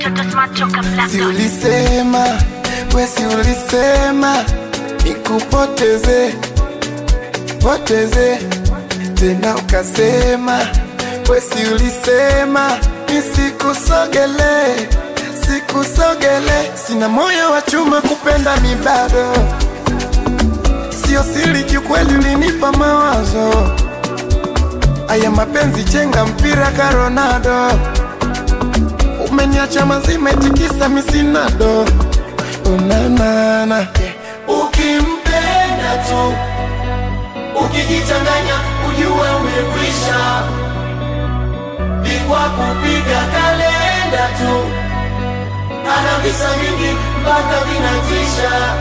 mtoto smart choka black Si dot. ulisema, we si ulisema nikupoteze poteze, tena ukasema, we si ulisema nisikusogele sikusogele. Sina moyo wa chuma kupenda mi bado, sio siri, kiukweli ulinipa mawazo. Aya mapenzi chenga mpira ka Ronaldo umeniacha mazima itikisa misinado unanana Ukimpenda tu, ukijichanganya ujue umekwisha. Bingwa kupiga kalenda tu, ana visa vingi mpaka vinatisha.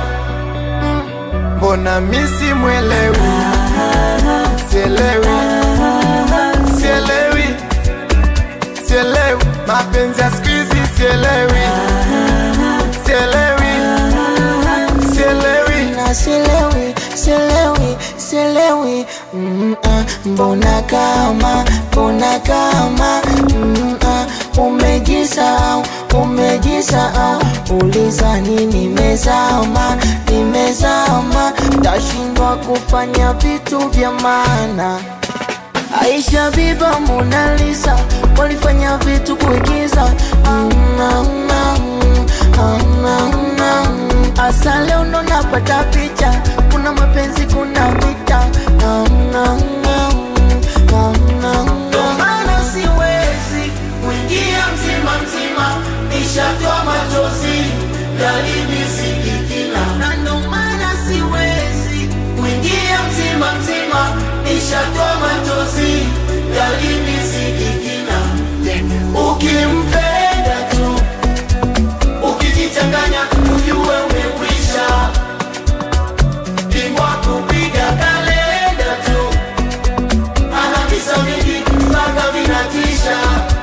mbona misi mwelewi sielewi sielewi sielewi mapenzi ya siku hizi sielewi sielewi sielewi na sielewi sielewi sielewi mm, ah, mbona kama mbona kama mm, ah, umejisahau umejisahau ulizani nimezama nimezama tashindwa kufanya vitu vya maana Aisha Biba Mona Lisa walifanya vitu kuigiza Mm, mm, mm, mm, mm. Asa leo ndo napata picha, kuna mapenzi, kuna vita Mm, mm, mm, mm, mm, Ndo maana siwezi kuingia mzima mzima, nishatoa machozi yalinisikikina, na ndo maana siwezi kuingia mzima mzima, nishatoa machozi yalinisikikina. Ukimpenda tu, ukijichanganya, ujue umekwisha. Bingwa kupiga kalenda tu ana visa vingi mpaka vinatisha.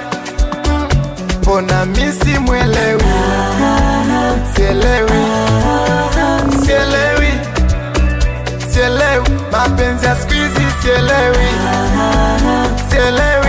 mbona misi mwelewi sielewi sielewi sielewi mapenzi ya siku hizi sielewi sielewi